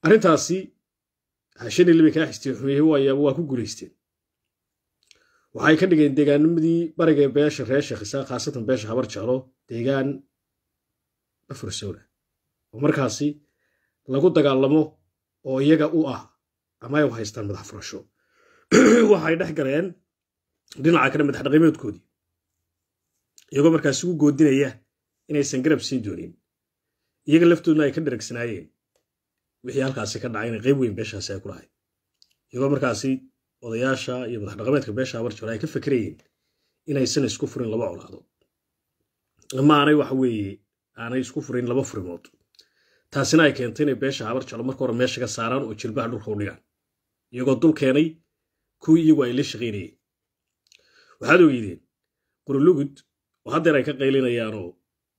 arrintaasi hashan iyo libi kaa xistay xumeeye waayaaba waa ku guulaysteen waxay ka dhigeen deegaanimadii bariga beesha reer sheekhisa khaasatan beesha habar jeclo deegaan afursowna oo markaasi lagu dagaalamo oo iyaga u ah ama ay u haystaan madax furasho waxay dhex galeen dhinaca kale madax dhaqameedkoodii iyagoo markaasi ugu goodinaya inaysan garab siin doonin iyaga laftoodna ay ka dharagsanaayeen wixii halkaasi ka dhacay inay qayb weyn beeshaasi ay ku lahayd iyagoo markaasi odayaasha iyo madax dhaqameedka beesha habar jeclo ay ka fekerayeen inaysan isku furin laba colaadood ama aanay waxa weeye aanay isku furin laba furimood taasina ay keentay inay beesha habar jeclo marka hore meesha ka saaraan oo jilbaha dhulka u dhigaan iyagoo dul keenay kuwii iyagu ay la shaqaynayeen waxaad ogeydeen qurulugud oo haddeer ay ka qaylinayaanoo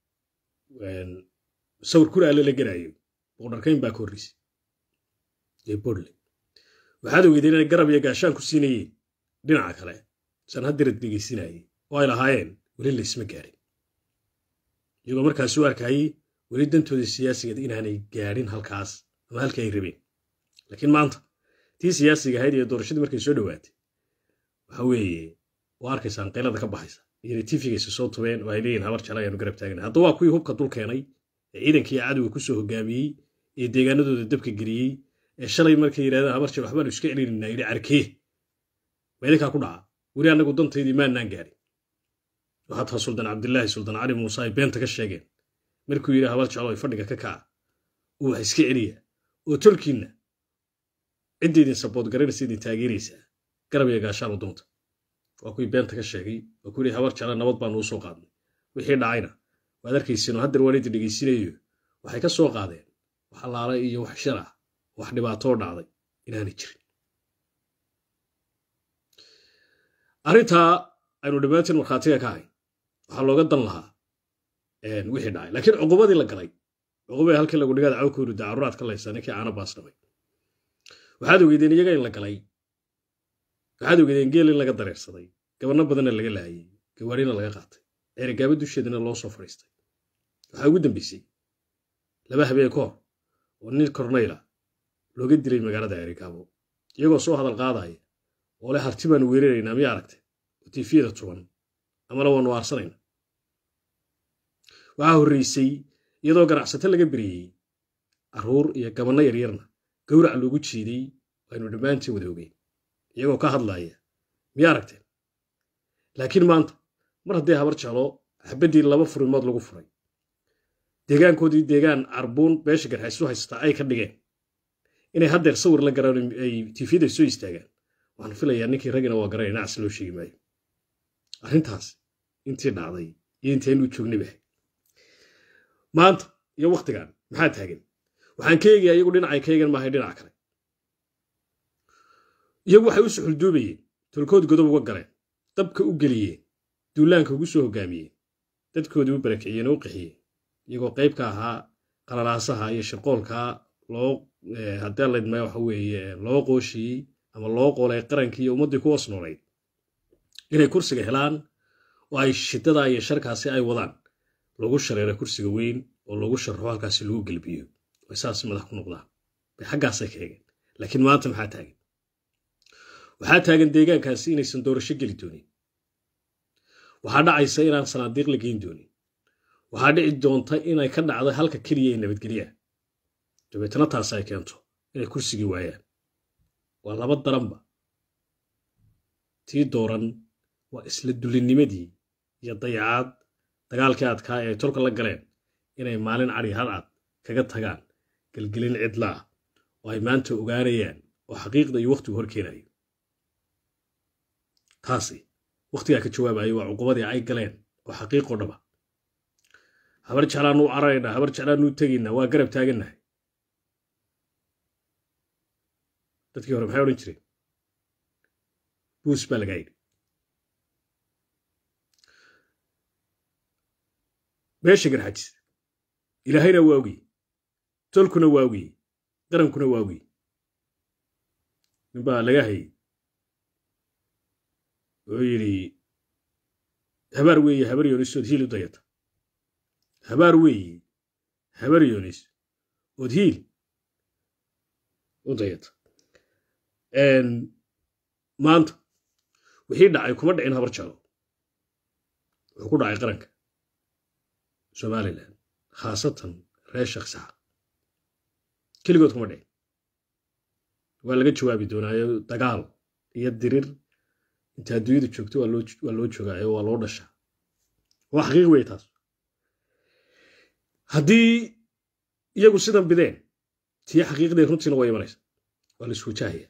sawir kura alle la gelaayo boqodharkayn baa ka horreysay ee borle waxaad ogeydeen inay garab iyo gaashaan ku siinayeen dhinaca kale san haddirad dhegaysinayay oo ay lahaayeen weli laysma gaarin iyagoo markaas u arkayey weli dantoodii siyaasigeed inaanay gaadhin halkaas ama halkii ay rabeen laakiin maanta tii siyaasiga ahayd iyo doorashadii markay soo dhowaatay waxa weeye waa arkaysaan qaylada ka baxaysa iyonay tifigaysa soo tubeen oo ay leeyihin habar jecla ayaanu garab taagana hadda waa kuwii hubka dul keenay ee ciidankii cadowga ku soo hogaamiyey ee deegaanadooda dabka geliyey ee shalay markay yidhahdeen habar jecla waxbaanu iska celinaynaa yidhi arkee ma idinkaa ku dhaca weli annagu dantaydii maannaan gaadhin waxaataa suldaan cabdilaahi suldaan cali muuse ay beenta ka sheegeen markuu yidhi habar jeclo ay fadhiga ka kaca uu wax iska celiya oo tolkiinna cidda idin sabood garanaysa idin taageeraysaa garab iyo gaashaan u doonta waa kuwii beenta ka sheegay waa ku yidhi habar jecla nabad baanu u soo qaadnay wixii dhacayna waad arkaysiinoo haddeer waan idin dhegaysinayo waxay ka soo qaadeen wax allaala iyo wax shar ah wax dhibaatoo dhacday inaanay jirin arrintaa aynu dhammaantiin markhaatiga ka hayn waxaa looga dan lahaa wixii dhacay laakiin cuqubadii la galay cuqubadii halkii lagu dhigaada cawkoodu dacaruuraad ka laysaa ninkii aana baas dhamay waxaad ogeydeen iyaga in la galay waxaad ogeydeen geel in laga dareersaday gabanno badanna laga laayay gawaarina laga qaatay ceerigaaba dusheedana loo soo fadhiistay waxaa ugu dambeysay laba habeen ka hor oo nin kornayla looga dilay magaalada ceerigaabo iyagoo soo hadal qaadaya oo leh harti baanu weeraraynaa miya aragtay oo tiifiyada tuban amana waanu aarsanayna waxaa horreysay iyadoo ganacsato laga beriyey carruur iyo gabanno yaryarna gowrac loogu jiiday aynu dhammaantiin wada ogeyn iyagoo ka hadlaaya miya aragteen laakiin maanta mar haddii habar jeclo xabaddii laba furimood lagu furay deegaankoodii deegaan carbuun beesha garxaysu haystaa ay ka dhigeen inay haddeer sawir la garaan ay tiifiyada soo istaagaan waxaan filayaa ninkii raggina waa garanay nacs loo sheegi maayo arrintaas intii dhacday iyo intaynuu joognay bahay maanta iyo wakhtigan maxaa taagan waxaan ka eegayaa iyagu dhinacay ka eegan maahay dhinaca kale iyagu waxay u suxulduubayeen tolkood godob uga galeen dabka u geliyeen duulaanka ugu soo hogaamiyeen dadkoodii u barakiciyeen oo u qixiyeen iyagoo qayb ka ahaa qalalaasaha iyo shirqoolkaa loo haddee laydmaya waxa weeye loo qooshiyey ama loo qoolay qarankii iyo ummaddii ku hoos noolayd inay kursiga helaan oo ay shidada iyo sharkaasi ay wadaan lagu shareero kursiga weyn oo lagu sharxo halkaasi lagu gelbiyo ay saas madax ku noqdaan bay xaggaasay ka eegeen laakiin maanta maxaa taagan waxaa taagan deegaankaasi inaysan doorasho geli doonin waxaa dhacaysa inaan sanaadiiq la geyn doonin waxaa dhici doonta inay ka dhacdo halka keliya ee nabadgelyaha dabeetana taas ay keento inay kursigii waayaan waa laba daranba tii dooran waa isla dulinnimadii iyo dayacaad dagaalkii adkaa ee ay tolka la galeen inay maalin cadhi hadcad kaga tagaan gelgelin cidlaa oo ay maanta ogaanayaan oo xaqiiqda iyo wakhtigu hor keenayo taasi wakhtigaa ka jawaabayo waa cuqubadii ay galeen oo xaqiiqoo dhaba habar jeclaanuu cararaynaa habar jeclaanuu tegaynaa waa garab taagannahay dadkii hore maxay odhan jireen buus baa lagaa yidhi meesha garxajis ilaahayna waa ogey tolkuna waa ogey qarankuna waa ogey ninbaa laga hayay oo yidhi habaar weeye habar yoonis ood hiil u dayata habaar weeye habar yoonis ood hiil u dayata maanta wixii dhacay kuma dhicin habar jeclo wuxuu ku dhacay qaranka somalilan khaasatan reer shaksaxa keligood kuma dhicin waa laga jawaabi doonaayo dagaal iyo dirir inta adduunyada joogto waa loo joogaayo waa loo dhashaa waa xaqiiq wey taas haddii iyagu sidan bideen tii xaqiiqdee runtiina waa imanaysa waa la iswajahaya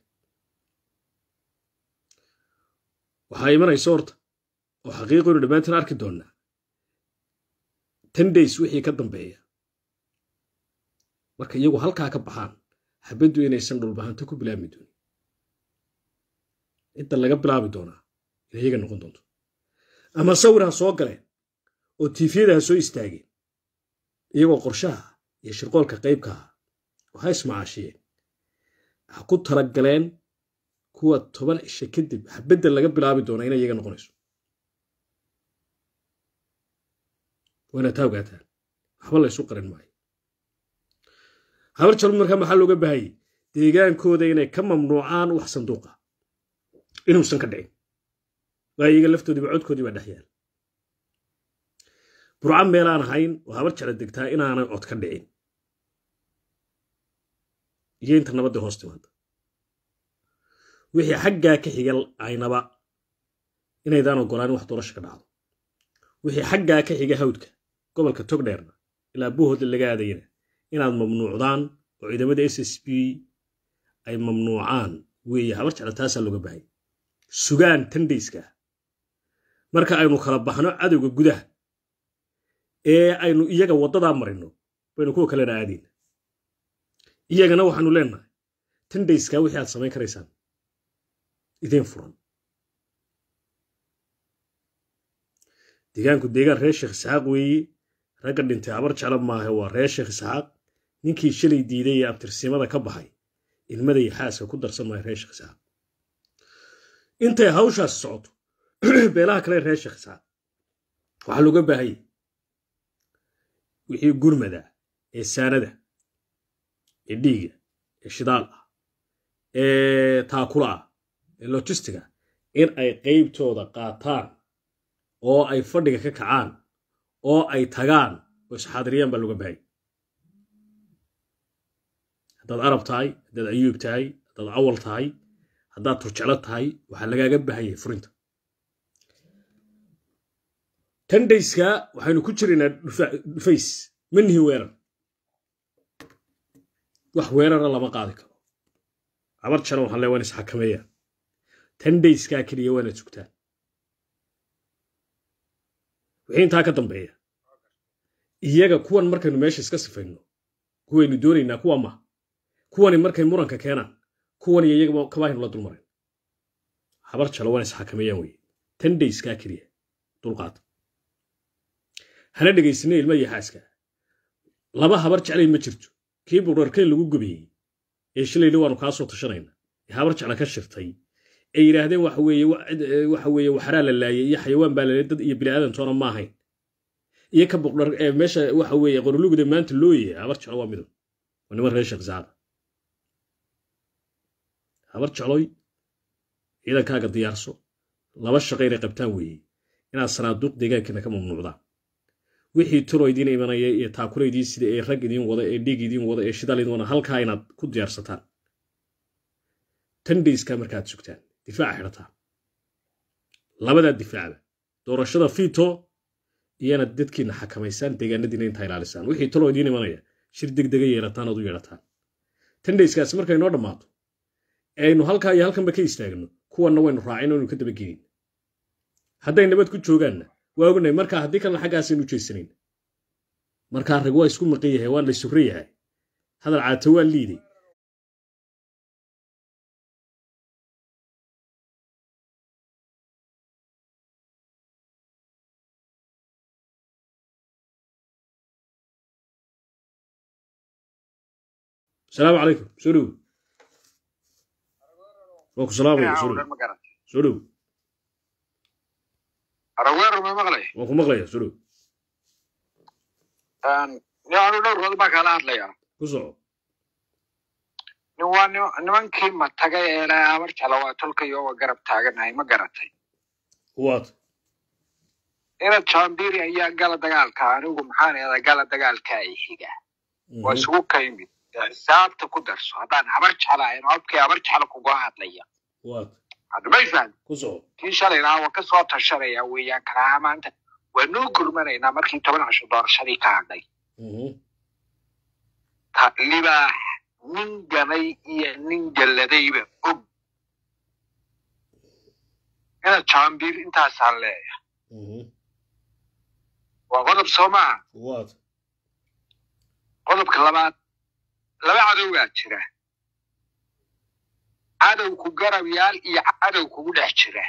waxaa imanaysa horta oo xaqiiqoynu dhammaantiin arki doonnaa ten days wixii ka dambeeya marka iyagu halkaa ka baxaan xabaddu inaysan dhulbahanto ku bilaabmi doonin cidda laga bilaabi doonaa inay iyaga noqon doonto ama sawir ha soo galeen oo tiifiyada ha soo istaageen iyagoo qorshaha iyo shirqoolka qaybka ah oo ha ismacaashiyeen ha ku talagaleen kuwa toban cishe kadib xabadda laga bilaabi doonaa inay iyaga noqonayso waana taa ogaataan waxba la ysu qarin maayo habar jalbu markaa maxaa looga baahayey deegaankooda inay ka mamnuucaan wax sanduuqa inuusan ka dhicin waa iyaga laftoodiiba codkoodii baa dhex yaal burca meelaan ahayn oo habar jecla degtaa inaanay cod ka dhicin iyo inta nabadda hoos timaada wixii xaggaa ka xiga aynaba inaydaan ogolaan wax doorasha ka dhacdo wixii xaggaa ka xiga hawdka gobolka togdheerna ilaa buuhooda laga aadayana inaad mamnuucdaan oo ciidamada s s b ay mamnuucaan weeye habar jecla taasaa looga bahay sugaan tandayska marka aynu kala baxno cadowga gudaha ee aynu iyaga waddadaa marino baynu kuwa kalena aadayna iyagana waxaanu leenahay tandayska wixii aad samayn karaysaan idiin furan deegaanku deegaan reer sheekh isxaaq weeye ragga dhintay habar jeclo maahe waa reer sheekh isxaaq ninkii shalay diiday ee abtirsimada ka baxay ilmada iyo xaaska ku darsan maayo reer sheekh isxaaq intay hawshaas socoto beelaha kale reer sheekh isxaaq waxaa looga baahayay wixii gurmada ee saanada ee dhiiga ee shidaal ah ee taakula ah ee lojistiga in ay qaybtooda qaataan oo ay fadhiga ka kacaan oo ay tagaan oo isxaadiriyaan baa looga baahayay haddaad arab tahay haddaad ayuub tahay haddaad awal tahay haddaad turjeclo tahay waxaa lagaaga baahanyay furinta tandayska waxaynu ku jiraynaa dhufays manihi weerar wax weerara lama qaadi karo cabar jaran waxaan le waan isxakameeyaan tandayskaa keliya waanaad sugtaan wixii intaa ka dambeeya iyaga kuwan markaynu meesha iska sifayno kuwaynu doonaynaa kuwa maha kuwani markay muranka keenaan kuwan iyo iyagaba kabaahaynu la dulmarin habar jalo waan isxakameeyaan weye tandayskaa keliya dulqaata hana dhegaysana ilma iyo xaaska laba habar jeclay ma jirto kii burarkayn lagu gubiyey ee shilayna waanu kaa soo tashanayna ee habar jecla ka shirtay ay yidhaahdeen waxa weeye waxaraa la laayay iyo xayawaan baa lalay dad iyo biniaadantoona ma ahayn iyo ka buqdhar ee meesha waxa weeye qorolugda maanta looyay habar jeclo waa midab waa niman reer sheekh saada habar jecloy ciidankaaga diyaarso laba shaqo inay qabtaan weeye inaad sanaaduuq deegaankiina ka mamnuucdaan wixii turo idiin imanaya iyo taakula idiin sida ee rag idiin wada ee dhiig idiin wada ee shidaal idiin wada halkaa inaad ku diyaarsataan tandayska markaad sugtaan difaaca xidhataan labadaa difaacba doorashada fiito iyana dadkiina xakamaysaan deegaanadiina intaa ilaalisaan wixii talo idiin imanaya shir degdega yeelataan ood u yeedhataan tandayskaasi markay noo dhammaato aynu halkaa iyo halkanba ka istaagno kuwanna waynu raacin oynu ka dabagelin hadday nabad ku joogaanna waa ognay markaa haddii kalena xaggaasaynu jeysanayn markaa rag waa isku maqan yahay waa la sugran yahay hadal caato waa liiday asalaamu calaykum soo dhow waa ku salaamaya soo dhow soo dhow araweero ma maqlay waan ku maqlaya soo dhow yaanu dhowrkood baa kaala hadlayaa ku soco waa nimankii matagay ee lahaa habar jeclo waa tolkayo waa garab taaganahay ma garatay waad ina jambiri ayaa gala dagaalka anigu maxaan eedaa gala dagaalka ay xiga waa isugu ka yimid xisaabta ku darso haddaan habar jeclahayn codkii habar jeclo kuga hadlaya waad hadmay fahmi ku soco kii shalayna waa ka soo tashanaya weeyaan kalaha maanta waa noo gurmanaynaa markii toban casho doorashadii ka hadhay libaax nin ganay iyo nin galladayba og ina jambir intaasaan leeyahay waa qodob soo maa waad qodobka labaad laba cadowgaa jira cadow ku garab yaal iyo cadow kugu dhex jira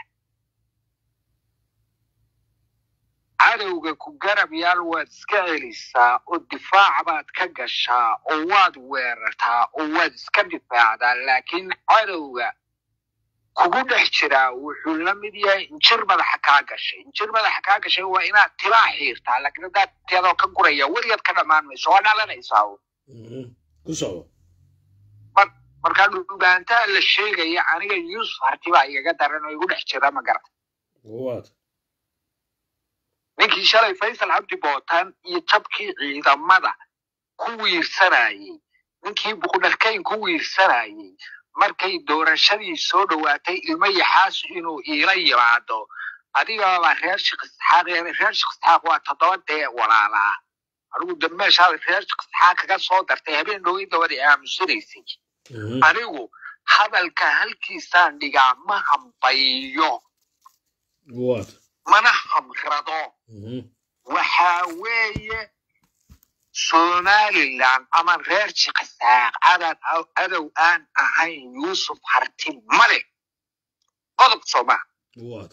cadowga ku garab yaal waad iska celisaa oo difaac baad ka gashaa oo waad weerartaa oo waad iska difaacdaa laakiin cadowga kugu dhex jiraa wuxuu la mid yahay injir madaxa kaa gashay injir madaxa kaa gashay waa inaad tibaa xiirtaa laakiin haddaad tiyadoo ka guraya weligeed ka dhammaan mayso waa dhalanaysaa ku soco markaa dhulbaantaa la sheegaya aniga yuusuf hartibaa igaga daran oo igu dhex jira ma garan waad ninkii shalay faysal cabdi bootaan iyo jabkii ciidamada ku wiirsanayey ninkii buqdharkayn ku wiirsanayey markay doorashadii soo dhowaatay ilmo yaxaas inuu iila yimaado adigaba reer shikisxaaq reer shikisxaaq waa toddoba dee walaalaa anigu dameeshaada reer shikisxaaq kaga soo dartay habeen dhowey dabada aamusinaysay anigu hadalka halkiisaan dhigaa ma hambayo waad mana hamrado waxaa weeye somalilan ama reer shikisxaaq cadad cadow aan ahayn yuusuf harti male qodob sooma waad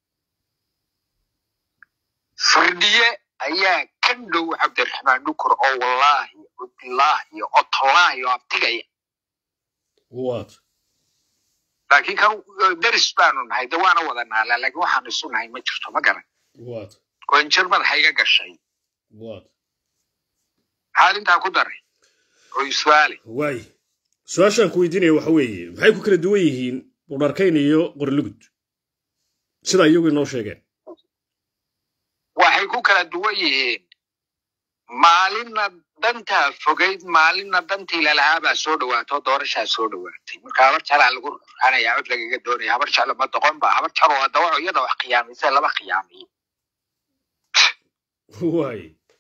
firdhiye ayaa ka dhow cabdiraxmaan dhukur oo wallaahi oo bilaahi oo tolaahi oo abtigaya waad laakiin kan deris baanu nahay de waana wada naala laakiin waxaanu isu nahay ma jirto ma garan waad oo injir madaxa iga gashay waad maxaad intaa ku daray oo iswaali waay su-aashaan ku weydiinaya waxa weeye maxay ku kala duwan yihiin budharkayn iyo qorlugud sidaa iyagu inoo sheegeen waxay ku kala duwan yihiin maalinna dantaa fogayd maalinna dantii lalahaa baa soo dhawaato doorashaa soo dhawaatay marka habar jalaa lagu ruxanaya cod lagaga doonaya habar jalo ma doqon ba habar jalo waa dawaco iyada wax khiyaamaysa laba khiyaamiyo waay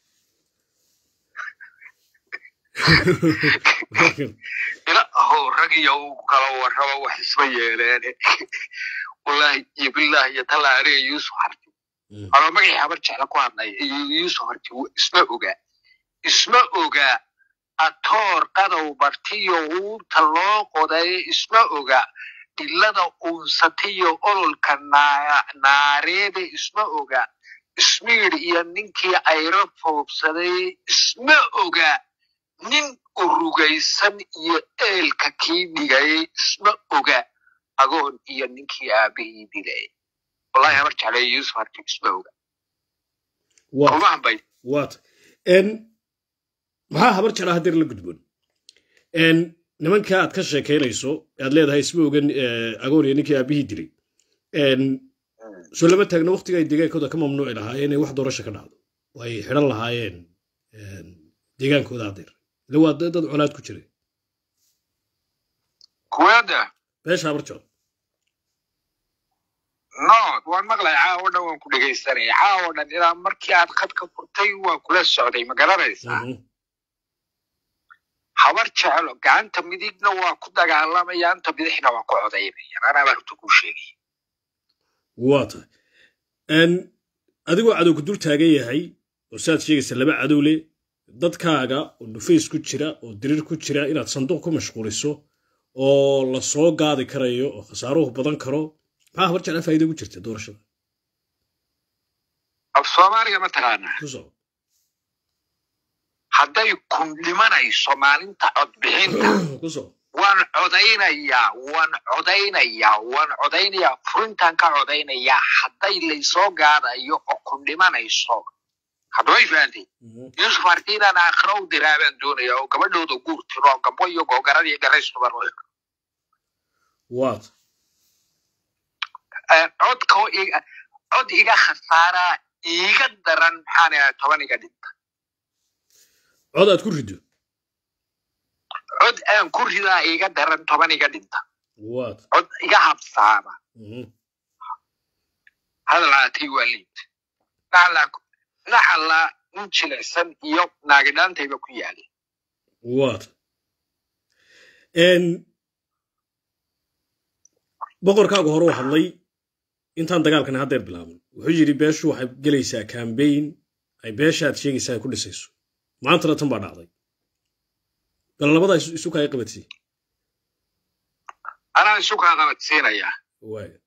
ilaho rag iyo u kala warraba wax isma yeeleene wallaahi iyo bilaahi iyo tallaa aniga yuusuf harti anoo magacii habar jecla ku hadlaya iyo yuusuf harti isma oga isma oga atoor qadow bartiyo uurta loo qodayo isma oga dhilada uunsatiyo ololka naareede isma oga ismiid iyo ninkii ayro foobsaday isma oga nin urugaysan iyo eelka kii dhigayay isma oga agoon iyo ninkii aabihii dilay wallahi habar jeclay yuusuf harti isma oga uma hambay waat maxaa habar jeclaa hadeer la gudboon nimanka aad ka sheekaynayso aad leedahay isma ogan agoon iyo ninkii aabihii dilay soo lama taagno waktiga ay deegaankooda ka mamnuuci lahaayeen inay wax doorasha ka dhacdo oo ay xidhan lahaayeen deegaankooda hadeer ila waa dad colaad ku jira kuweeda beesha habar jeclo nood waan maqlay caawo dhan waan ku dhegaysanaya caawo dhan ilaa markii aad khadka furtay waan kula socday ma garanaysaa habar jeclo gacanta midigna waa ku dagaalamaya anta bidixna waa ku codaynaya anaa baan runta kuu sheegaya waa tahay adigoo cadowku dul taagan yahay oo saaad sheegaysa laba cadow leh dadkaaga oo dhufays ku jira oo diriir ku jira inaad sanduuq ku mashquuliso oo la soo gaadi karayo oo khasaaruhu badan karo maxaa habar jeclaa faa'iida ugu jirta doorashada af soomaaliga ma taqaanaa ku soco hadday kun dhimanayso maalinta codbixinta ku soco waan codaynayaa waan codaynayaa waan codaynayaa furintaan ka codaynayaa hadday laysoo gaadayo oo kun dhimanayso haddaba ay fahantay yuusuf harti inaan aakhiro u diraa baan doonaya oo gabadhooda guur tiro oo gabo iyo googarada iyo garaystuban u eg waad codka iga cod iga khasaaraa iiga daran maxaan ahaa toban iga dhinta cod aad ku rido cod aan ku ridaa iiga daran toban iga dhinta waad cod iga habsaama hadalaatay waa liid naxallaa nin jilicsan iyo naagidhaantayba ku yaali waad boqorkaagu hore u hadlay intaan dagaalkani haddeer bilaabin wuxuu yidhi beeshu waxay gelaysaa kambayn ay beesha aad sheegaysaa ay ku dhisayso maantana tan baa dhacday bal labadaa isu kaay qabadsii anaa isu kaa qabadsiinayaa waaya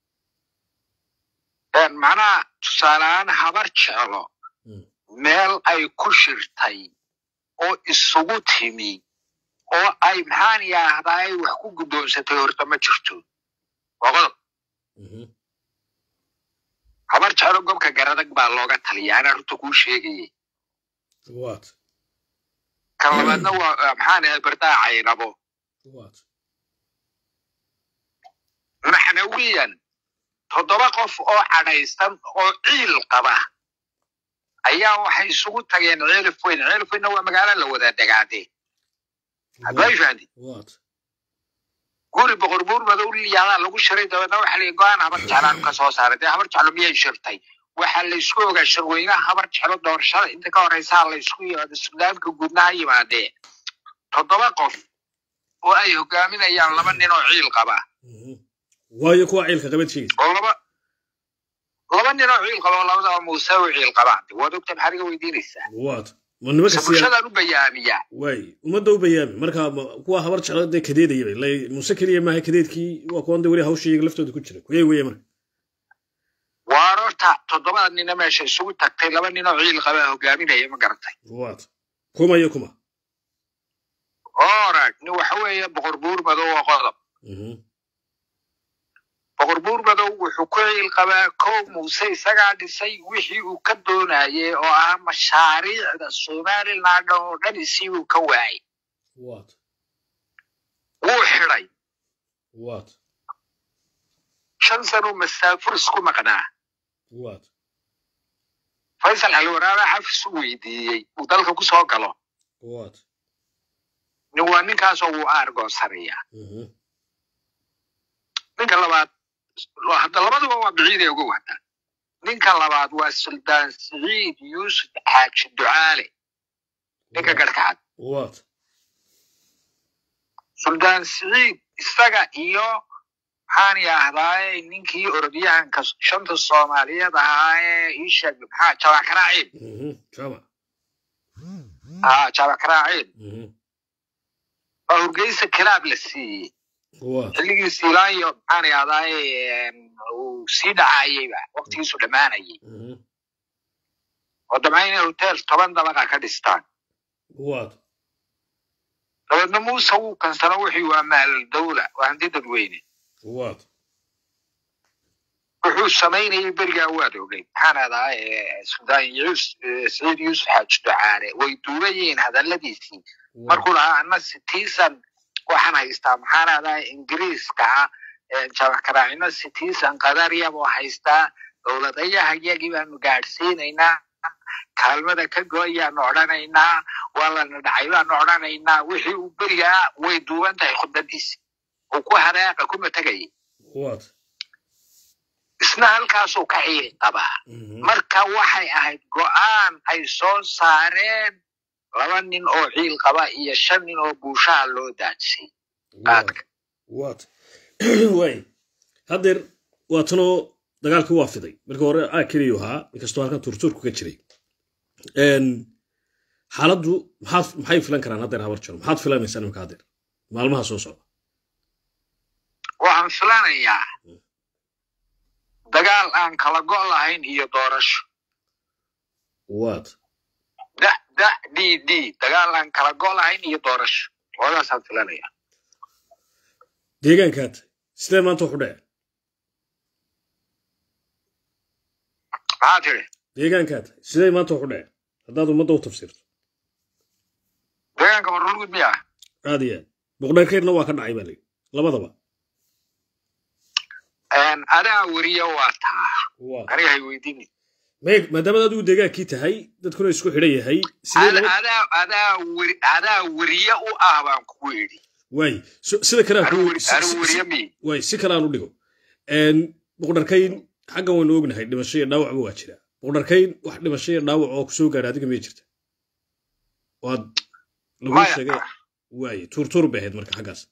macnaha tusaaleahaan habar jeclo meel ay ku shirtay oo isugu timi oo ay maxaan yaahdaa ay wax ku guddoonsatay horta ma jirto waa qodob habar jeclo gobka garadag baa looga taliya anaa runta kuu sheegayay waad kan labaadna waa maxaan ahay bardaa caynabo waad maxnawiyan toddoba qof oo cadhaysan oo ciil qaba ayaa waxay isugu tageen ceelif weyn ceelif weynna waa magaalo la wada degaade hadbay fahdi waad guri boqor buur madow liyaadaa lagu shiray dabeedna waxa la go-aan habar jeclaan ka soo saaray dee habar jeclo miyay shirtay waxaa la isku ogaa shirweynaha habar jeclo doorashada inta ka horeysaa la isku yimaado suudaanka guudna ha yimaadee toddoba qof oo ay hogaaminayaan laba nin oo ciil qaba waayo kuwa ciilka qabad sheegaysa oo laba laba nin oo ciil qaba oo labadaba muuse u ciil qabaan waad ogta maxaad iga weydiinaysaa waad ma nimanka siya bulshadaan u bayaamiyaa waay ummadda u bayaami marka ma- kuwa habar jeclo dee kadeedayaba la muse keliya maaha kadeedkii waa kuwan de weli hawsha iyaga laftooda ku jira kuyay weeye marka waar horta toddobada nina meesha isugu tagtay laba nin oo ciil qaba hogaaminaya ma garatay waad kuma iyo kuma orag nin waxa weeye boqor buur madow oo qodob Mhm. boqor buur madow wuxuu ku ciil qabaa kow muuse isagaa dhisay wixii uu ka doonayay oo ah mashaariicda somaliland oo dhan isii uu ka waayay waad wuu xidhay waad shan sanuu masaafur isku maqnaa waad faysal xalwaraaba xafis u weydiiyey uu dalka ku soo galo waad nin waa ninkaasoo wuu aargoonsanayaa Mhm. ninka labaad hadda labaduba waa biciid ee uga wada ninka labaad waa suldaan siciid yuusuf xaaji ducaale ninka garhkacad waad suldaan siciid isaga iyo maxaan yaahdaaye ninkii orodyahanka shanta soomaaliyeed ahaa ee ii sheeg maxaa jabakaraaciin Mhm. jamac aa jabakaraaciin Mhm. waa hurgeysa kilaab la siiyey waad xilligii siilaanyo maxaan yaahdaaye uu sii dhacayeyba waqtigiisu dhammaanayay Mhm. oo damca inay hotel toban dabaqa ka dhistaan waad dabeedna muuse wuu kansano wixii waa maal dawla waa hanti dadweyne waad wuxuu samaynayay berigaa waad ogay maxaan adaa suldaan yuus- eh, siciid yuusuf xaaji ducaale way duubayeen hadalladiisii waad markuu lahaa ana citizen waxaan haystaa maxaan adaa ingiriiska ah jabakaraacino citizen qadariya buu haystaa dowladayaha iyagii baanu gaadhsiinaynaa kaalmada ka gooyaanu odhanaynaa waa lana dhacay baanu odhanaynaa wixii uu berigaa way duuban tahay khudbadiisi uu ku hareeqa kuma tegayay waad isna halkaasuu ka ciiri qabaa Mhm. marka waxay ahayd go'aan ay soo saareen laba nin oo ciil qaba iyo shan nin oo buushaha loo daadsay qaadka waad waay haddeer waa tanoo dagaalkii waa fiday markii hore aa keliyu ahaa inkastoo halkan turtuurku ka jiray Een, xaaladdu maxaad maxay filan karaan haddeer habar jiro maxaad filanaysaa nimanka haddeer maalmaha soo socda waxaan filanayaa dagaal aan kala go' lahayn iyo doorasho waad da da d d dagaal aan kala go' lahayn iyo doorasho labadaasaan filanaya deegaankaad sidee maanta wax u dhece maxaa tiri deegaankaa tahay siday maanta waxu dhaceen haddaad ummadda u tafsiirto deegaanka warlugud miya aad iyo aad boqdheerkeedna waa ka dhacay baa layidhi labadaba adaa weriya waa taa waa aniga hay weydiini meeg maadaamaad adigu deegaankii tahay dadkuna isku xidhan yahay sidee Ada- laba adaa adaa weri adaa weriye u ah baan kugu yidhi waay so- sida kale aan anigu ku weri- si- anigu si- weriye si- mi waay si kale aan u dhigo Een, boqdharkayn xaggan waynu ognahay dhimasho iyo dhaawacba waa jira boqdharkayn wax dhimasho iyo dhaawac oo kusoo gaadha adiga miyay jirta waad lagu maya sheegay waaye tuurtuur bay ahayd marka xaggaas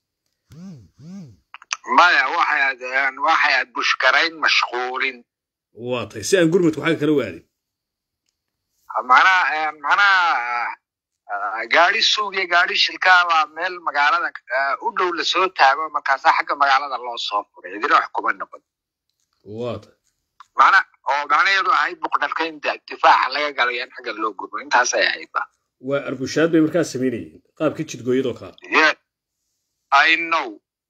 maya waxay aad waxay aad bushkarayn mashquulin waa tahay si aan gurmadku xagga kale u aadin macnaha macnaha ah, gaari suug iyo gaari shilkaa baa meel magaalada ah, u dhow lasoo taago markaasaa xagga magaalada loo soo furay idina wax kuma noqon waa tahay macna oo macnaheedu ahayd buqdharkayn da- difaaca laga galayo in xagga loo gurbo intaasay ahayd ba waa arbushaad bay markaas samaynayeen qaabkii jidgooyadoo kale yeah i know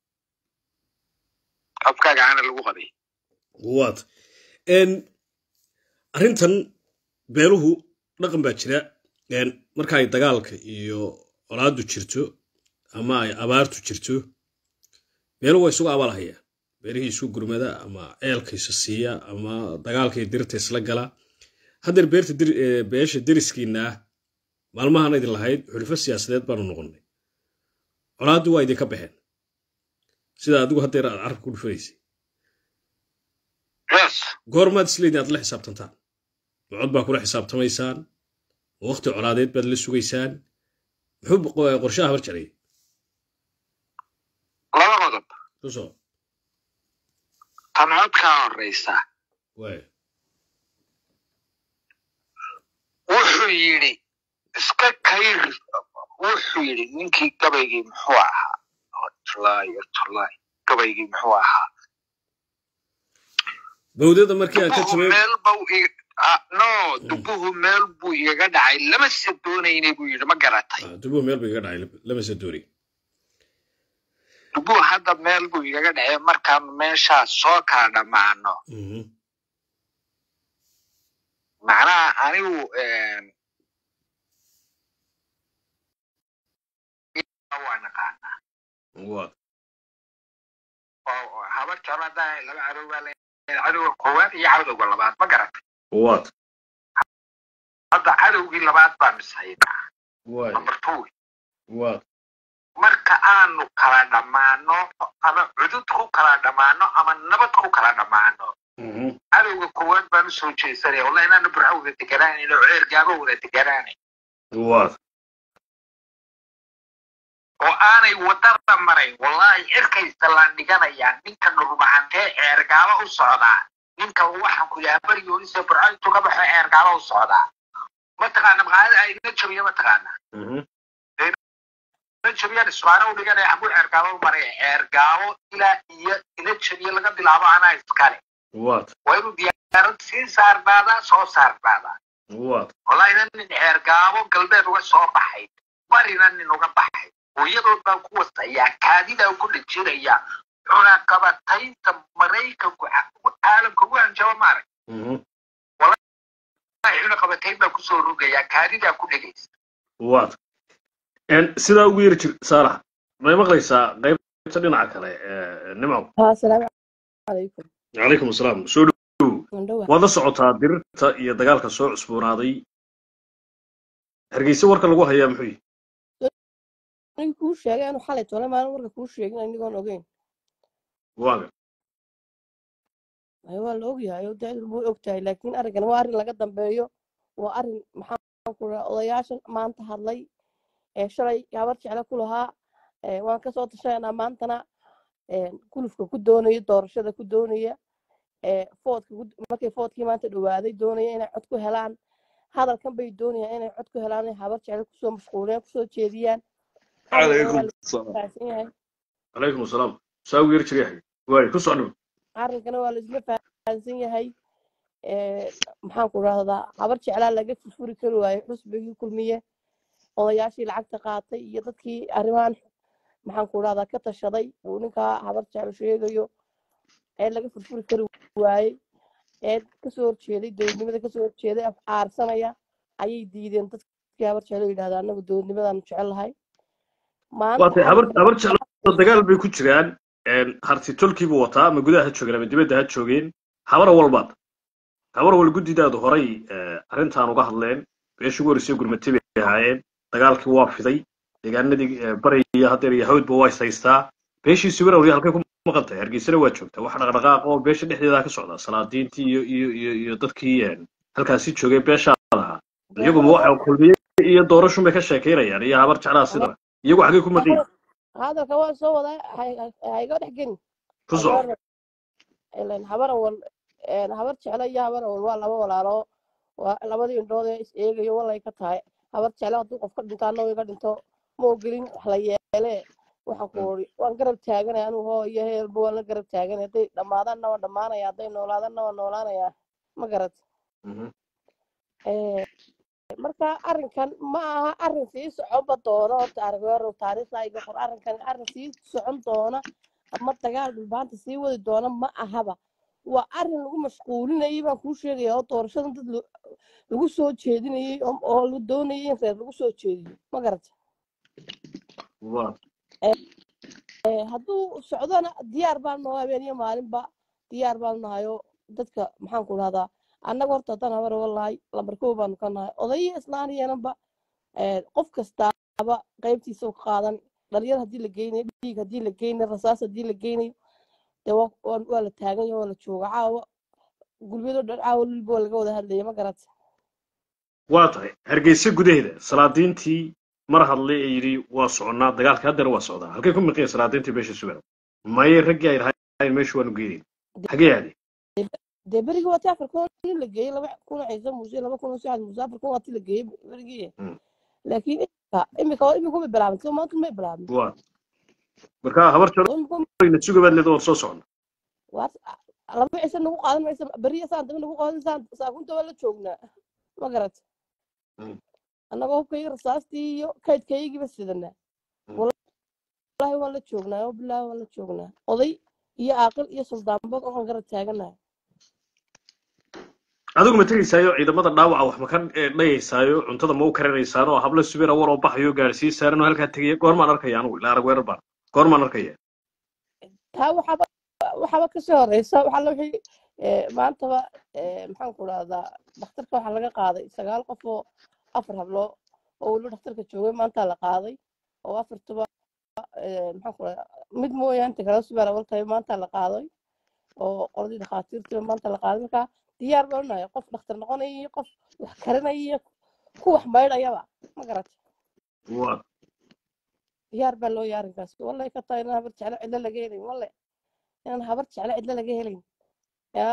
afkaaga aana lagu qabay waa tahay Een, arrintan beeluhu dhaqan baa jira Een, marka ay dagaalka iyo colaadu jirto ama ay abaartu jirto beeluhu waa isugu abaalhayaan beelihii isu gurmada ama ceelka isa siiya ama dagaalkay dirta isla gala haddeer beerta dir- ee, beesha deriskiina ah maalmahan idin lahayd xulfo siyaasadeed baanu noqonnay colaaddu waa idinka baxeen sida adigu haddeer aad carabka ku dhufanaysay yes goormaad isleedin aad la xisaabtantaan cod baa kula xisaabtamaysaan waqti colaadeed baad la sugaysaan muxuu qo- qorshaha habar jaray laba qodob tusoo tan codkaa horeysa waay wuxuu yidhi iska kayr wuxuu yidhi ninkii gabaygii muxuu ahaa tulaay tulaay gabaygii muxuu ahaa bawdada markii aad ka dubuhu jabeen meel bau i- ah, no dubuhu meel buu igaga dhacay lama se doonaynay buu yidhi ma garatay Ah, dubuhu meel bay iga dhacay lama soo doori dubuhu hadda meel buu igaga dhacay markaan meeshaa soo kala dhammaano Mhm. macnaha anigu een, waa naqaanaa waa oo oo habar jecladaa laba cadow baa leeyahay cadowga koowaad iyo cadowga labaad ma garatay waad hadda cadowgii labaad baa mishaynaa waay number two waad marka aanu kala dhammaano ama cudud ku kala dhammaano ama nabad ku kala dhammaano Mhm. cadowga koowaad baan usoo jeesanaya wallahi inaanu burco wada deganaanayn oo ceer gaabo wada deganaanayn waad oo aanay wadada marayn wallahi cirkaysa laan dhiganayaa ninka dhulbahantee ceergaabo u socdaa ninka waxaan ku yahaa berigoonisa burco intuu ka baxo ceergaabo u socdaa mataqaana maqaalada ay ina jabiyo mataqaana Mhm. ina jabiyaan isbaano u dhiganaya xagu ceergaabo u maraya ceergaabo ilaa iyo ina jabiyo laga bilaabo anaa iskale waad waa inuu diyaarad sii saarnaadaa soo saarnaadaa waad wallahi ina nin ceergaabo galbeed uga soo baxay barina nin uga baxay hooyadood baan ku wasayaa kaadidaa ku dhajinaya cunaqabataynta maraykanku ca- caalamka ugu hanjaba maarag Mhm. cunaqabatayn baan kusoo rogayaa kaadidaa ku dhegaysa waad Een, sidaa ugu yeri jir saalax may maqlaysaa qaybta dhinaca kale ee, nimco ها السلام عليكم calaykum asalaam soo dhow مندوة waad la socotaa dirirta iyo dagaalka soo cusboonaaday hargeysa warka lagu hayaa muxuu yihi aniga kuu sheegay anu xalay tole maalin warka kuu sheegin anigoon ogeyn waaga Ay, waa la ogyahay oo dacdu buu ogtahay laakiin arrinkan waa arrin laga dambeeyo waa arrin maxaan ku rahaa odayaashan maanta hadlay ee shalay habar jecle ku lahaa ee waan kasoo tashanaa maantana ee gulufka ku doonaya doorashada ku doonaya ee foodka ku- markay foodkii maanta dhawaaday doonaya inay cod ku helaan hadalkan bay doonayaan inay cod ku helaan inay habar jecle kusoo mashquuliyaan kusoo jeediyaan arrinkana waa la fahamsan yahay calaykum asalaam saa ugu yeri jir yahay waay ku soo dhow arrinkana waa laisla fahansan yahay ee, maxaan ku rahdaa habar jeclaa laga furfuri kari waayo xusbigii kulmiye odayaashii lacagta qaatay iyo dadkii arrimahan maxaan ku rahdaa ka tashaday uu ninkaa habar jeclo sheegayo ee laga furfuri kari waayey ee kasoo horjeeday dowladnimada kasoo horjeeday af aarsanaya ayay diideen dadkii habar jeclo yidhahda anagu dowladnimadaan jecelahay maanta waatay habar arrinka habar jeclo dagaal bay ku jiraan harti tolkiibuu wataa ama gudaha ha joogeen ama dibadda ha joogeen habara walbaad habar wal guddidaadu horay arrintan uga hadleen beeshii ugu horreysay gurmatay bay ahaayeen dagaalkii waa fiday deegaanadii bari iyo hadeer iyo hawdba waa is haystaa beeshii siwirawri halkay ku maqan tahay hargeysana waa joogtaa wax dhaqdhaqaaq oo beesha dhexdeeda ka socda salaadiintii iyo iyo iyo iyo dadkii halkaasi joogay beeshaada ahaa iyaguma waxa kulmiye iyo doorashun bay ka sheekaynayaan iyo habar jeclaha sidaba iyagu xaggay ku maqan hadalka waa soo wadaa hayga dhex gelin ku soco ilan habar awal habar jeclo iyo habar awal waa laba walaalo waa labadii indhood ee is eegayo walay ka tahay habar jeclo hadduu qof ka dhinto annagu iga dhinto ma ogolin wax la yeele waxaan ku ori waan garab taaganaya anigu hoo iyo heelba waan la garab taaganaya hadday dhammaadaanna waan dhammaanaya hadday noolaadaanna waan noolaanaya ma garat marka arrinkan ma aha arrin sii soconba doono horta aragweerow taariikhda iga qor arrinkan arrin sii socon doona ama dagaal dhulbaanta sii wadi doona ma ahaba waa arrin lagu mashquulinayay baan kuu sheegaya oo doorashadan dad lagu soo jeedinayay oo la doonayay in reer lagu soo jeediyo ma garata hadduu socdona diyaar baan naho habeeniyo maalinba diyaar baan nahayo dadka maxaan ku dhahdaa annaga horta haddaan habar walahay lambar kow baanu ka nahay odayyo islaaniyanaba qof kastaaba qaybtiisa u qaadan dhalinyar haddii la geynayo dhiig haddii la geynayo rasaas haddii la geynayo dee waa la taagan yaho waa la jooga caawa gulbiyadoo dhan caawa lulba waa laga wada hadlaya ma garata waa tahay hargeysa gudaheeda salaadiintii mar hadlay ee yidhi waa soconnaa dagaalka haddana waa socdaa halkay ku miqeen salaadiintii beesha sugarow maye raggii ay lahaayeen meesha waanu geynayn xagee aadeen dee berigii waati afar kun in la geeyey laba kun ciise muuse laba kun sacad muuse afar kun waati la geeyey berigii laakiin imika imika imika ma bilaabin soo maanta may bilaabin waa marka habar jecloyna sugabaad leeda waan soo soconna laba ciise nagu qaadan maysa beriya saan dambe nagu qaadan saan saakunta waa la joognaa ma garat annagoo hubkayga rasaastii iyo kaydkaygiiba sidanaa wallaahi waan la joognaa oo bilaahi waan la joognaa oday iyo aaqil iyo suldaanba waxaan garab taaganahay adigu ma tegaysaayo ciidamada dhaawaca wax ma ka dhayaysaayo cuntada ma u karinaysaan oo hablo subira war oo baxayo gaadhsii saaran oo halkaa tegaya goormaan arkaya anigu ilaa arag weerar baan goormaan arkaya taa waxaaba waxaaba kasii horeysa waxaa la wixii maantaba maxaan ku dhahdaa dhakhtarka waxaa laga qaaday sagaal qof oo afar hablo oo weliba dhakhtarka joogay maanta la qaaday oo afartuba maxaan ku dhahdaa mid mooyaane inta kale subera waltahay maanta la qaaday oo qoladii dhakhaatiirtiiba maanta la qaaday marka diyaar baan unahay qof dhakhtar noqonaya iyo qof wax karinaya iyo ku wax maydhayaba ma garata diyaar baa loo yahay arrinkaas wallay ka tahay inaan habar jeclo cidlo laga helayn walle inaan habar jeclo cidlo laga helayn yaa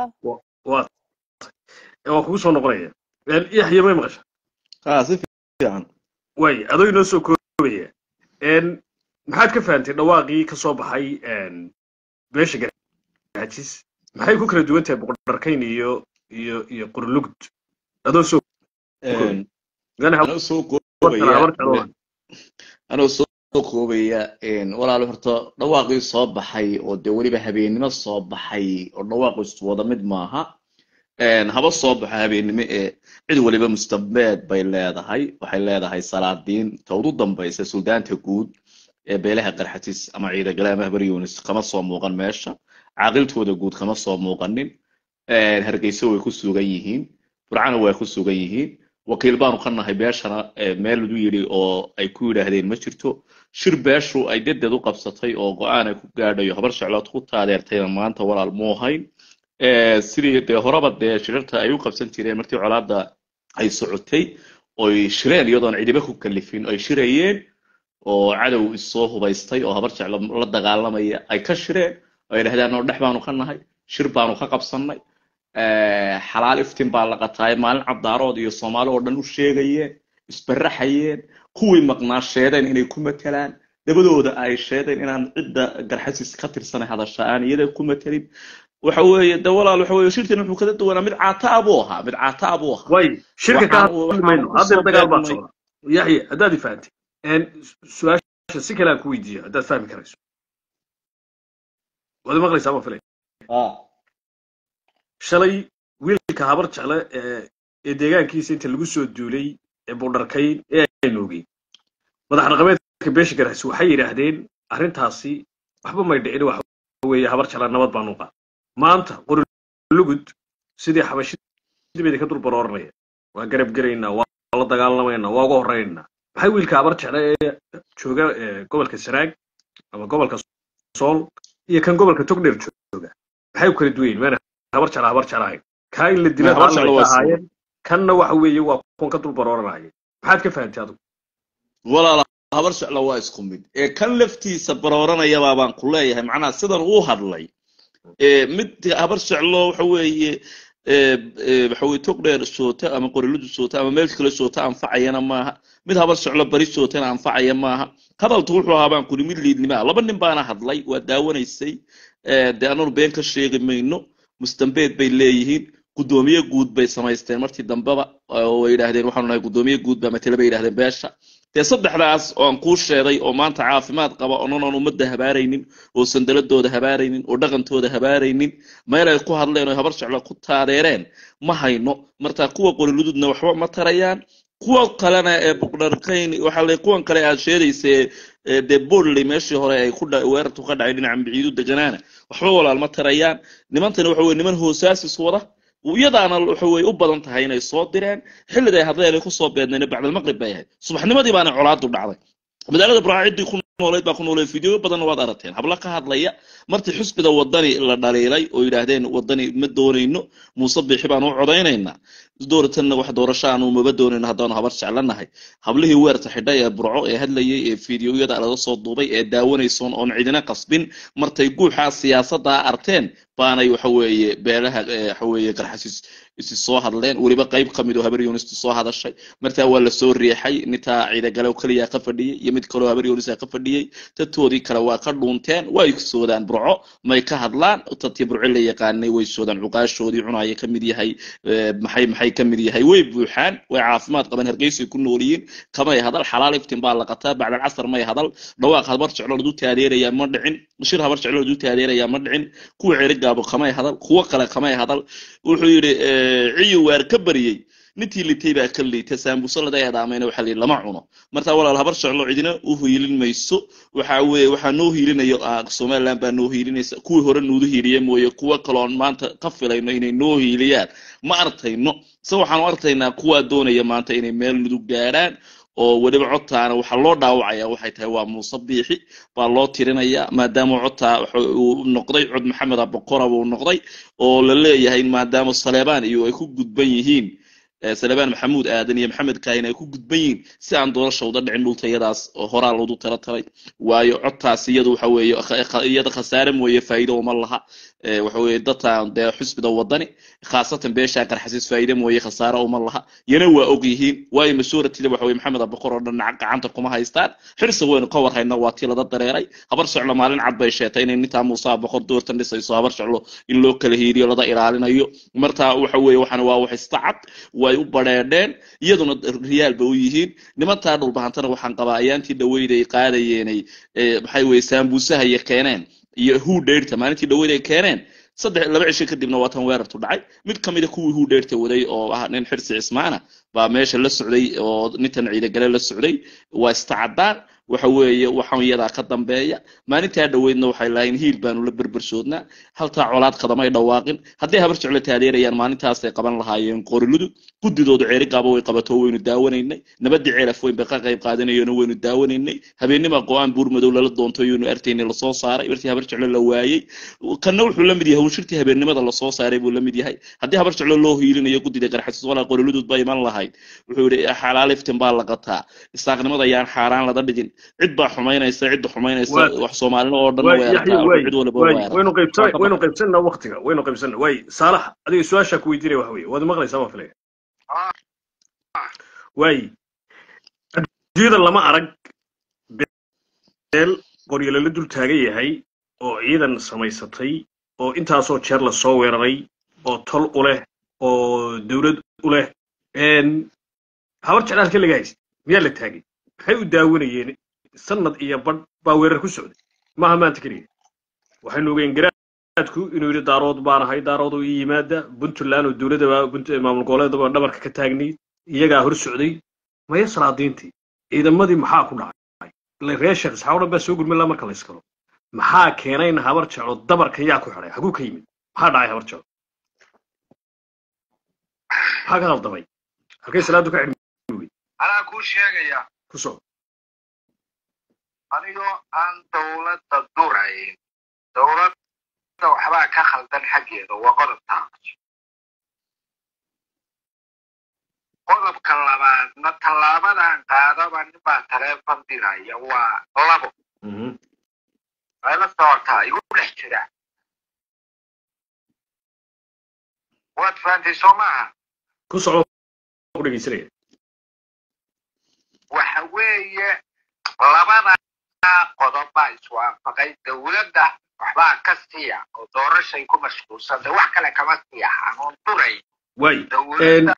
waa kugu soo noqonaya yaxya may maqasha haa si fiican waay adoo inoo soo koobaya maxaad ka fahantay dhawaaqii ka soo baxay beesha garajis maxay ku kala duwan tahay boqordarkayn iyo iyo iyo qurlugud adoo soo anoo soo koobaya anoo soo koobaya walaalo horta dhawaaqii soo baxay oo dee weliba habeennimo soo baxay oo dhawaaqiisu wada mid maaha haba soo baxo habeennimo ee cid waliba mustabeed bay leedahay waxay leedahay salaadiin ta ugu dambaysa suldaanta guud ee beelaha qarxatis ama ciidagale ama habar yunis kama soo muuqan meesha caaqiltooda guud kama soo muuqanin hargeysa way ku sugan yihiin burcana way ku sugan yihiin wakiil baanu ka nahay beeshana meel lagu yidhi oo ay ku yidhaahdeen ma jirto shir beeshu ay dedeed u qabsatay oo go-aan ay ku gaadhayo habar sheclood ku taadeertayna maanta walaal muu hayn sidii dee horeba dee shirarta ay u qabsan jireen markii colaadda ay socotay oy shireen iyadoon cidiba ku kalifin ay shirayeen oo cadow isoo hubaystay oo habar jeclo la dagaalamaya ay ka shireen ay dhahdaan oo dhex baanu ka nahay shir baanu ka qabsannay xalaal iftiin baa la qataay maalin cabdaarood iyo soomaali oo dhan u sheegayeen isbaraxayeen kuwii maqnaa sheedeen inay ku matelaan dabadooda ay sheedeen inaan cidda garxasis ka tirsanay hadasha aan iyada ku matelin waxa weeye de walaal waxa weeye shirkan wuxuu kada duwanaa mid caataa buu ahaa mid caataa buu ahaa way shirka ka hadlayno haddeer dagaal baa socda yaxya haddaad i fahamtay su-aasha si kale aan ku weydiiyo haddaad fahmi karayso waad maqlaysaa ma filay shalay wiilka habar jecle ee deegaankiisa inta lagu soo duulay ee buudharkayn ee aynu ogeyn madax dhaqameedka beesha garxis waxay yidhaahdeen arrintaasi waxba may dhicin waxa weeye habar jecle nabad baanu qaa maanta qorilugud sidii xabashidibeda ka dul barooranaya waa garab gelaynaa waa la dagaalamaynaa waa uga horraynaynaa maxay wiilka habar jecle ee jooga gobolka saraag ama gobolka sool iyo kan gobolka togdheer jooga maxay u kala duwayin maana habar jecla habar jeclahayn kaa in la dila ahaayeen kanna waxa weeye waa kuwan ka dul barooranaya maxaad ka fahantay adigu walaala habar jecla waa isku mid ee kan laftiisa barooranayabaa baan ku leeyahay macnaha sidan uu hadlay mid habar jeclo waxa weeye waxa weye togdheer soota ama qoriludu soota ama meel kale soota anfacayana maaha mid habar jeclo bari sootana anfacaya maaha hadaltu wuxuu ahaa baan kuri mid liidnimaa laba nin baana hadlay waa daawanaysay dee ananu been ka sheegi mayno mustambeed bay leeyihiin guddoomiye guud bay samaysteen martii dambeba oo yidhaahdeen waxaanu nahay guddoomiye guud baa matele bay yidhahdeen beesha dee saddexdaas oo aan kuu sheegay oo maanta caafimaad qaba ononan ummadda habaaraynin oo sandaladooda habaaraynin oo dhaqantooda habaaraynin meel ay ku hadleen oo habar jeclo ku taadeereen ma hayno martaa kuwa qorilududna waxba ma tarayaan kuwa kalena ee buqdharkayn waxaa la kuwan kale aad sheedaysa dee borley meeshii hore ay ku weerartu ka dhacay dhinaca miciidu deganaana waxba walaal ma tarayaan nimantani waxa weye niman hoosaasis wada iyadaana waxa weye u badan tahay inay soo direen xilliday hadleen ay kusoo beedneen bacdalmaqrib bay ahayd subaxnimadii baana colaadu dhacday magaalada buraaciddii ku noolayd baa ku noolayd fideoyo badanna waad aragteen habla ka hadlaya martii xusbiga wadani la dhaliilay oo yidhaahdeen wadani ma doonayno muuse bixi baan u codaynaynaa dooratanna wax doorasho aanu maba doonayno haddaanu habar jeclanahay hablihii weerta xidhay ee burco ee hadlayay ee fideoyada laga soo duubay ee daawanaysoon oon cidina qasbin martay guuxaa siyaasaddaa arteen baanay waxa weeye beelaha waxa weeye garxasis isi soo hadleen weliba qayb ka mid oo habar yunistu soo hadashay martaa waa lasoo riixay nintaa ciidagale keliya ka fadhiyey iyo mid kaloo habar yunisa ka fadhiyey dadtoodii kale waa ka dhuunteen way soodaan burco may ka hadlaan dadkii burco la yaqaanay way soodaan cuqaashoodii cunaya ka mid yahay maxay maxay ka mid yahay way buuxaan way caafimaad qaban hargeysay ku noolyihiin kamay hadal xalaal iftin baa la qataa bacdal casar may hadal dhawaaq habar jeclo ladu taadeerayaa ma dhicin shir habar jeclo ladu taadeerayaa ma dhicin kuwa cerigaabo kamay hadal kuwo kale kamay hadal wuxuu yidhi ciyi waar ka baryey nintii litay baa ka liita saambuso laga eedaamayna waxaa lihi lama cuno martaa walaal habar jeclo cidina u hiilin mayso waxa weye waxaa noo hiilinayo somaliland baa noo hiilinaysa kuwii hore nuudu hiiliye mooye kuwo kaloon maanta ka filayno inay noo hiiliyaan ma artayno se waxaanu artaynaa kuwaa doonaya maanta inay meel nudug gaadhaan oo weliba codtaana waxaa loo dhaawacaya waxay tahay waa muuse biixi baa loo tirinayaa maadaama codtaa uu noqday cod maxamed abokora buu noqday oo la leeyahay maadaama saleebaan iyo ay ku gudban yihiin salebaan maxamuud aadan iyo maxamed kaahin ay ku gudban yihiin si aan doorasha uda dhicin dhultayadaas horaa loodu tala talay waayo codtaas iyadu waxa weeye iyada khasaare mooye faa'iido uma laha waxa weeye dadkan dee xusbida wadani khaasatan beesha qarxasiis faa'iide mooye khasaare uma laha yana waa og yihiin waayo masuuratida waxa weye maxamed abakor oo dhan gacanta kuma haystaan xirsa weynu ka warhayna waa tii lada dareeray habar soclo maalin cad bay sheetay inay nintaa muuse abakor doortan dhisayso habar soclo in loo kala hiiriyo lada ilaalinayo martaa waxa weeye waxana waa wax istacad way u badheedheen iyaduna riyaal ba u yihiin nimantaa dhulbahantana waxaan qabaa ayaantii dhaweyd ay qaadayeenay maxay weye saambuusaha iyo keeneen iyo huu dheyrta maalintii dhaweyd ay keeneen saddex laba cisho kadibna waa tan weerartu dhacay mid ka mida kuwii huu dheyrta waday oo ah nin xirsi cismaana baa meesha la socday oo nintan ciidagale la socday waa istacadaan waxa weeye waxaan iyadaa ka dambeeya maalintaa dhaweydna waxay lahayn hiil baanu la berbersoodnaa haltaa colaad kadamay dhawaaqin hadday habar jeclo taadeerayaan maalintaasay qaban lahaayeen qoriludu guddidoodu ceerigaaba way qabato waynu daawanaynay nabadii ceelaf weyn bay ka qayb qaadanayeeno waynu daawanaynay habeenima go-aan buurmadow lala doonto yaynu artaynay lasoo saaray martii habar jeclo la waayey kanna wuxuu la mid yahay hawshirtii habeennimada lasoo saaray buu la mid yahay haddii habar jeclo loo hiilinayo guddida garxasis walaa qoriludud ba iman lahayd wuxuu yidhi xalaal iftin baa la qataa isaaqnimada ayaan xaaraan lada dhigin cid baa xumaynaysa cidda xumaynaysa wax soomaalina oo dhan cid waynu qaybsanna waktiga waynu qaybsanna waay saalax adiga su-aashaa ku weydiinaya waxa weye waad maqlaysaa baan filaya waay adduunyada lama arag beel qoryalo la dul taagan yahay oo ciidan samaysatay oo intaasoo jeer la soo weeraray oo tol u leh oo dowlad u leh habar jecla halka laga haysta miyaa la taagay maxay u daawanayeen sanad iyo badh baa weerar ku socday maaha maanta keliya waxaynu ogeen garaadku inuu yidhi daarood baan ahay daarood oo ii yimaada puntland oo dowladaba maamul goboleedaba dhabarka ka taagnayd iyagaa hor socday maya salaadiintii ciidamadii maxaa ku dhacay ila reer sheekh isxaa o dhan baa soo gurmin laa marka la iskalo maxaa keenay in habar jeclo dabarka yaa ku xidhay haguu ka yimid maxaa dhacay habar jeclo maxaa ka qaldamay halkay salaadu ka xidhmi anaa kuu sheegaya ku soo anigoo aan dawladda durayn dawladda waxbaa ka khaldan xaggeeda waa qodobtaa qodobka labaadna tallaabadan qaadaba ninbaa taleefon diraya waa labo ay la socotaa igu dhex jira waad fahantay soo maaha ku soco ku dhegeysanaya waxa weeye labadaa qodob baa iswaafaqay dawladda waxbaa ka siiya oo doorashay ku mashquulsantay wax kale kama siiya hanuun duray waay dawladda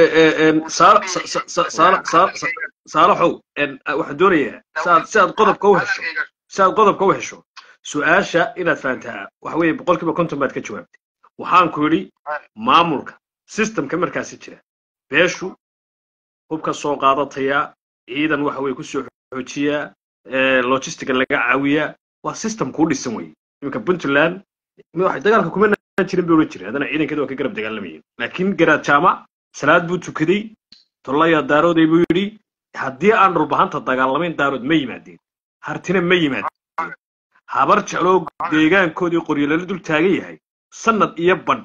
saalaxow waxaan doonayaa siaad si aad qodobka u hesho si aad qodobka u hesho su-aasha inaad fahantaa waxa weeye boqolkiiba konton baad ka jawaabtay waxaan ku yidhi maamulka systemka markaasi jira beeshu hubka soo qaadataya ciidan waxa weye kusoo xoojiyaa logistiga laga caawiyaa waa system kuu dhisan weye iminka puntland dagaalka kuma naan jirin bay ohan jiray haddana ciidankeeda waa ka garab dagaalamayeen laakiin garaad jaamac salaad buu tukaday tollaya daarooday buu yidhi haddii aan dhulbahanta dagaalamayn daarood ma yimaadeen hartina ma yimaadeen habar jecloo deegaankoodii qoryolala dul taagan yahay sanad iyo badh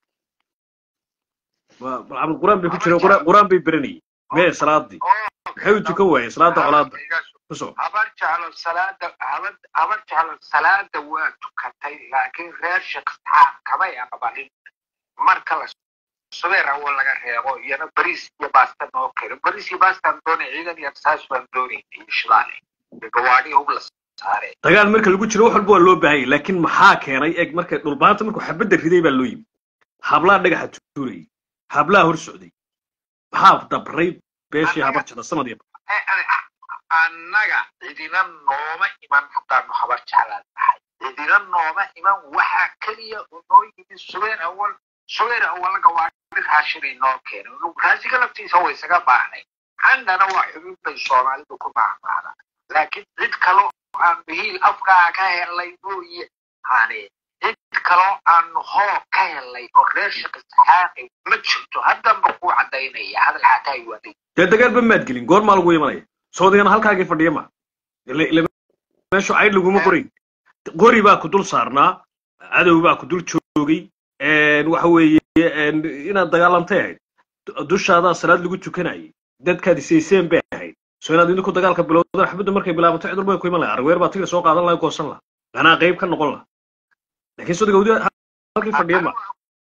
cabdul quraan bay ku jireen quraan bay beranayeen mee salaadii maxay u tukan waayeen salaada colaada kusoo habar jeclo salaada habar habar jeclo salaada waa tukatay laakiin reer shaqsaxaab kamay aqbalin marka la subeer awo laga reebo iyana bariis iyo baasta noo keno bariis iyo baastaan doonay ciidan iyo saas baan doonay iyo shidaale iyo gawaadhi hub la saare dagaal marka lagu jiro wax walba waa loo baahanyay laakiin maxaa keenay eg marka dhulbaanta markuu xabadda riday baa loo yimi hablaha dhagaxa tuurayay hablaha hor socday maxaa dabray beeshii habar jecla sanad iyo annaga cidina nooma iman haddaanu habar jeclaan nahay cidina nooma iman waxaa keliya noo yimi subeer awal subeer awal gawaadhi raashinay noo keenay raashinka laftiisa way isaga baahnay candhana waa xubin bay soomaalidu ku maahmaada laakiin cid kaloo aan bihiil afkaa ka helay mooye hane cid kaloo aanu hoo ka helay oo reer shaqisxaaqay ma jirto haddanba kuu cadaynaya hadal xataa iwaaday dee dagaalba maad gelin goormaa lagu imanaya soodigana halkaagii fadhiya ma meeshu cayd laguma qorayn qori baa ku dul saarnaa cadow baa ku dul joogay waxa weeye inaad dagaalantay ahayd dushaadaa salaad lagu tukanayay dadkaad isayseen bay ahayd soo inaad idinku dagaalka bilowdaan xabadda markay bilaabato cid walba ku iman lahay arweer baa tigir soo qaadan lahay goosan laha anaa qayb ka noqon laha laakiin sodiga wadi halkii fadhiya ma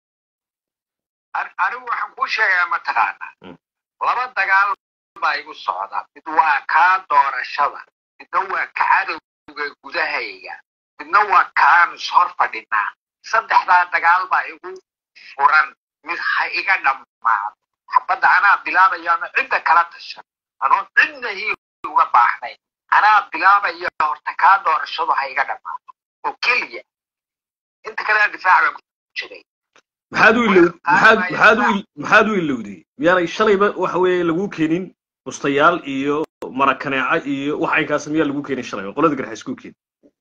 anigu waxaan kuu sheegayaa mataqaana laba dagaal baa igu socda mid waa kaa doorashada midna waa ka cadowga gudahayga midna waa kaanu ishor fadhinaa saddexdaa dagaal baa igu furan mid ha iga dhammaado xabadda anaa bilaabayaano cidda kala tashan anoon cidna hiil uga baahnayn anaa bilaabaya horta kaa doorashadu ha iga dhammaado oo keliya inta kalena difaac baan ku jiray maxaad u ilow maxaad maxaad u maxaad u ilowday miyaanay shalayba waxa weeye lagu keenin bustayaal iyo marakaneeca iyo wax aynkaas miyaa lagu keenin shalay oo qolada garxa isku keen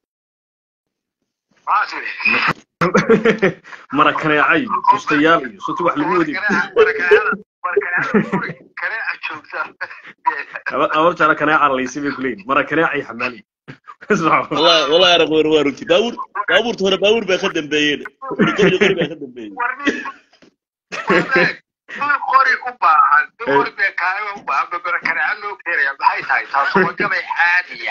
marakaneeca iyo bustayaal iyo soti wax lagu wadi abar jecla kaneeca laysi bay kuleeyihin marakaneeca iyo xamaali والله والله انا غير واروتي باور باور هنا باور بقى خدم بين قري قري بقى خدم بين qori u baahan qori bee kaaga u baahan babarakaneeca loo keenaya maxay tahay taas waa gabay caadiya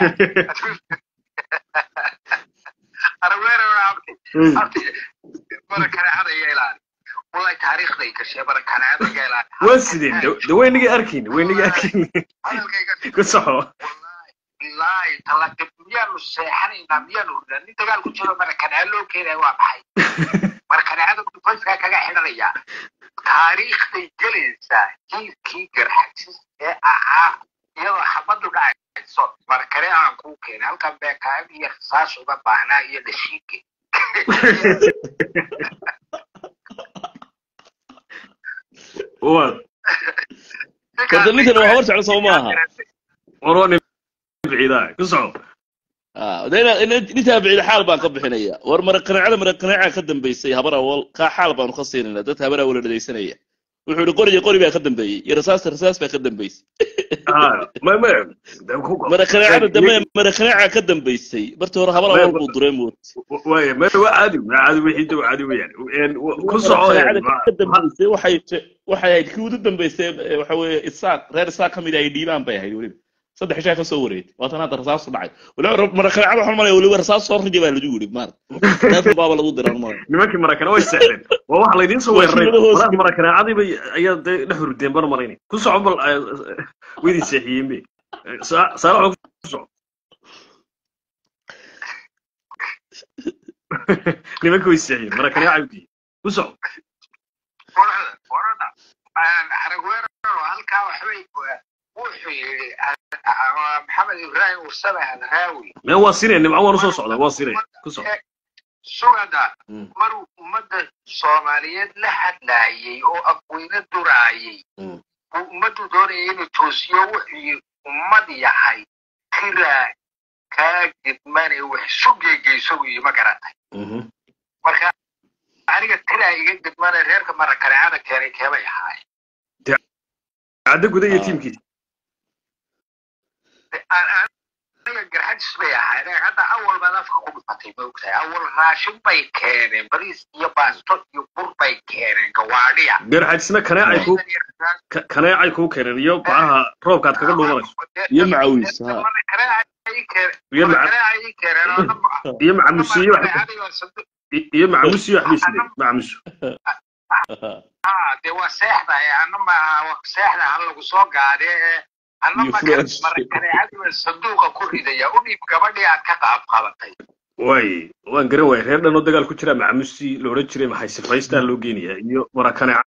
araweere abti abti barakaneecada iga ilaali wallahi taariikhday gashay barakaneecada iga ilaali waa sideen de waynagii arkayn waynagii arkayn hadalkayga ku soco wallahi talaaqib miyaanu seexanaynaa miyaanu hurnaa nin dagaal ku jiro marakaneeca loo keenaya waa maxay marakaneecada dufayskaa kaga xidhanaya taariikhday gelaysaa jiilkii garxajis ee ahaa iyadoo xabadu dhacayso markane aan kuu keenay halkan beekaam iyo rasaas uga baahnaa iyo dhashiike waa horta ninkan waa habar jeclo soo maaha warwa nin biciidaa ku soco Ah, de ina- ina- nintaa bicida xaal baan ka bixinaya war maraqanaacada maraqanaaca ka dambaysay habar awal kaa xaal baanu ka siinayna dadka habar awal dhadaysanaya wuxuu yihi qoriyo qori baa ka dambeeyey iyo rasaasta rasaas baa ka dambeysay Ah, ma ma maraqanaacada dambe maraqanaaca ka dambaysay martii hore habar awal buu duray mood waaya ma waa caadi waa caadi wixii daba caadi weeyaan ku soco maraqanaacada ka dambaysay waxay waxay ahayd kii ugu dambaysay eh, waxa weeye isaaq reer isaaq ka mid ah ay dhiibaan bay ahayd weliba saddex ishaa ka soo wareegtay waatan hadda rasaasu dhacay waliba maraqanaacada waxaan malaya weliba rasaas soo riji baa lagu yidhi maarata taasna baaba lagu diran malaya nimankii marakana way seexdeen waa waxa laydiin soo Waa weeraray shilada hoos walahi marakanaacadii bay ayaa dee dhex hurdeen bar maraynay ku soco bal weydii seexiyeen be saa saa waxa ku soco nimanka way seexiyeen marakanaaca udiye ku soco qorada qorada aragweero halkaa waxbay wuxuu yidhi maxamed ibraahim ursame hadraawi mee waa sinay nimco waan usoo socdaa waa sinay ku soco sugada Mm. maruu ummadda soomaaliyeed la hadlaayey oo aqweyne duraayey Mm. uu ummaddu doonayay inuu toosiyo wuxuu yidhi ummad yahay tiraa kaa gidmane wax isu geegeyso buu yidhi ma garatay Mhm. marka aniga tiraa iga gidmane reerka marakaneecada keenay keebay ahaayeen cadda guda iyo Ah. tiimkiisa aniga garxajis bay ahaayeen hadda awal baad afka ku dhifatay ma ogtahay awal raashin bay keeneen bariis iyo baasto iyo bur bay keeneen gawaadhiya garxajisna kaneecay ku ka- kaneecay kuu keeneen iyo bacaha roobka aad kaga dhuumanayso iyo macawiis ha iyo maca iyo macamusiyo wax iyo macamusiyo wax bay sideen macamuso de waa seexda ee ana ma seexda ha lagu soo gaade ee ana Iyo marka French. marakaneecadiba sanduuqa ku ridaya u dhiib gabadhii aad ka qaab qabatay waay waan garan waayay reer dhan oo dagaal ku jira macamusi la odhan jiray maxay sifaystaa loo geenayaa iyo marakaneeca